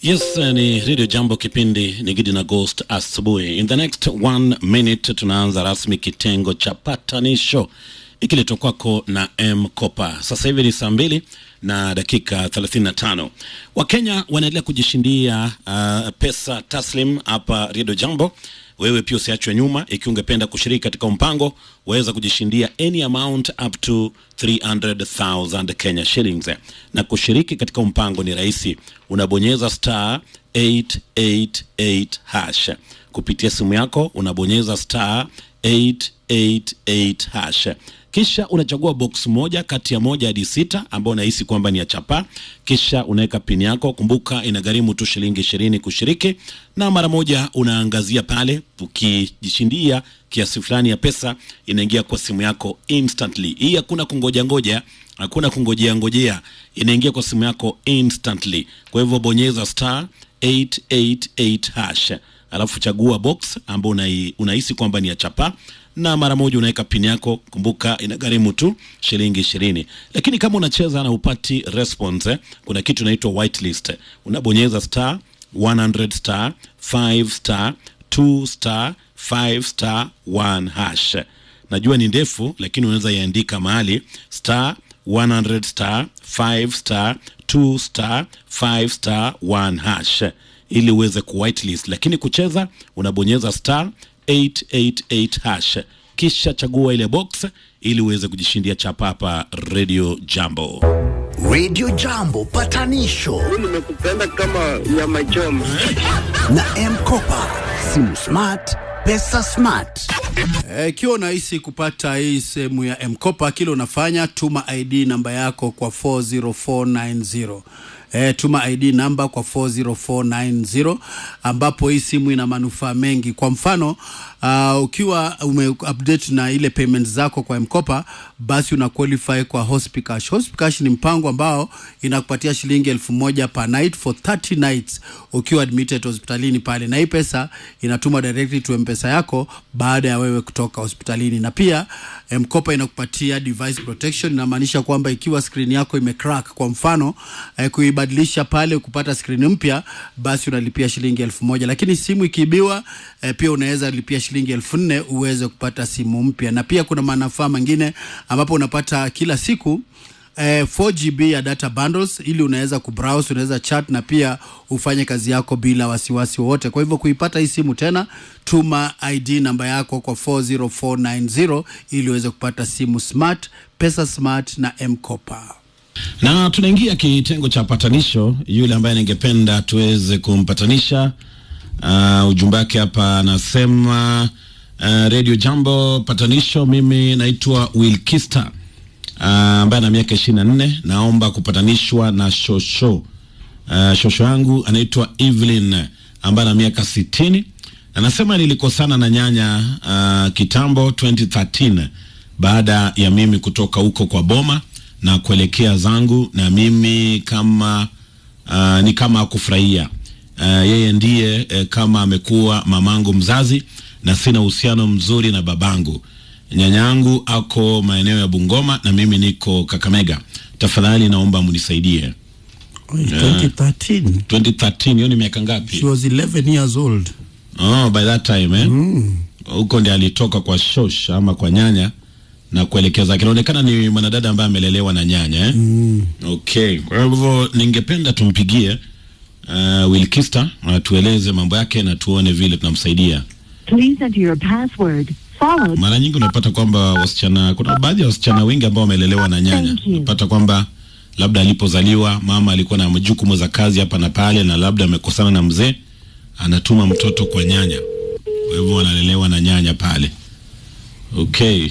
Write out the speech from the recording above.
Yes, ni Radio Jambo, kipindi ni Gidi na Ghost asubuhi. In the next one minute tunaanza rasmi kitengo cha patanisho ikiletwa kwako na M Kopa. Sasa hivi ni saa mbili na dakika 35. Wakenya wanaendelea kujishindia uh, pesa taslim hapa Radio Jambo. Wewe pia usiachwe nyuma. Ikiwa ungependa kushiriki katika mpango, waweza kujishindia any amount up to 300,000 Kenya shillings. Na kushiriki katika mpango ni rahisi, unabonyeza star 888 hash kupitia simu yako, unabonyeza star 888 hash kisha unachagua box moja kati ya moja hadi sita ambao unahisi kwamba ni ya chapa, kisha unaweka pini yako. Kumbuka inagharimu tu shilingi ishirini kushiriki, na mara moja unaangazia pale. Ukijishindia kiasi fulani ya pesa, inaingia kwa simu yako instantly. Hii hakuna kungoja ngoja, hakuna kungojea ngojea, inaingia kwa simu yako instantly. Kwa hivyo bonyeza star 888 hash alafu chagua box ambao unai, unahisi kwamba ni ya chapa na mara moja unaweka pin yako. Kumbuka inagharimu tu shilingi ishirini, lakini kama unacheza na upati response eh, kuna kitu inaitwa whitelist. Unabonyeza star 100 star 5 star 2 star 5 star 1 hash. Najua ni ndefu, lakini unaweza iandika mahali star 100 star 5 star 2 star 5 star 1 hash ili uweze ku whitelist, lakini kucheza unabonyeza star 888 hash kisha chagua ile box ili uweze kujishindia chapa hapa Radio Jambo. Radio Jambo patanisho nimekupenda kama nyama choma. na M-Kopa, simu smart, pesa smart. Ikiwa e, unahisi kupata hii sehemu ya M-Kopa, kile unafanya tuma ID namba yako kwa 40490. E, tuma ID namba kwa 40490 ambapo hii simu ina manufaa mengi. Kwa mfano uh, ukiwa ume update na ile payment zako kwa M-Kopa, basi una qualify kwa Hospicash. Hospicash ni mpango ambao inakupatia shilingi elfu moja per night for 30 nights ukiwa admitted hospitalini pale, na hii pesa inatuma directly to M-Pesa yako baada ya wewe kutoka hospitalini, na pia M-Kopa inakupatia device protection. Inamaanisha kwamba ikiwa screen yako imecrack, kwa mfano eh, kuibadilisha pale kupata screen mpya, basi unalipia shilingi elfu moja lakini simu ikiibiwa, eh, pia unaweza lipia shilingi elfu nne uweze kupata simu mpya, na pia kuna manufaa mengine ambapo unapata kila siku eh, 4GB ya data bundles ili unaweza kubrowse, unaweza chat na pia ufanye kazi yako bila wasiwasi wowote. Kwa hivyo kuipata hii simu tena, tuma ID namba yako kwa 40490 ili uweze kupata simu smart, pesa smart na M-Kopa. Na tunaingia kitengo cha patanisho. Yule ambaye ningependa tuweze kumpatanisha, uh, ujumbe wake hapa anasema uh, Radio Jambo patanisho, mimi naitwa Wilkista uh, ambaye ana miaka ishirini na nne naomba kupatanishwa na shosho uh, shosho yangu anaitwa Evelyn ambaye ana miaka sitini anasema nilikosana na nyanya uh, kitambo 2013 baada ya mimi kutoka huko kwa boma na kuelekea zangu, na mimi kama uh, ni kama akufurahia uh, yeye ndiye uh, kama amekuwa mamangu mzazi, na sina uhusiano mzuri na babangu. Nyanyangu ako maeneo ya Bungoma na mimi niko Kakamega. Tafadhali naomba mnisaidie. 2013 2013 hiyo ni miaka ngapi? she was 11 years old. Oh, by that time eh? Huko ndiye alitoka kwa shosh ama kwa nyanya na kuelekeza. Kinaonekana ni mwanadada ambaye amelelewa na nyanya eh? Okay, kwa hivyo ningependa tumpigie uh, Wilkista atueleze mambo yake na tuone vile tunamsaidia. Please enter your password followed. Mara nyingi unapata kwamba wasichana, kuna baadhi ya wasichana wengi ambao wamelelewa na nyanya, Thank you. unapata kwamba labda alipozaliwa mama alikuwa na majukumu za kazi hapa na pale, na labda amekosana na mzee, anatuma mtoto kwa nyanya, kwa hivyo wanalelewa na nyanya pale. Okay.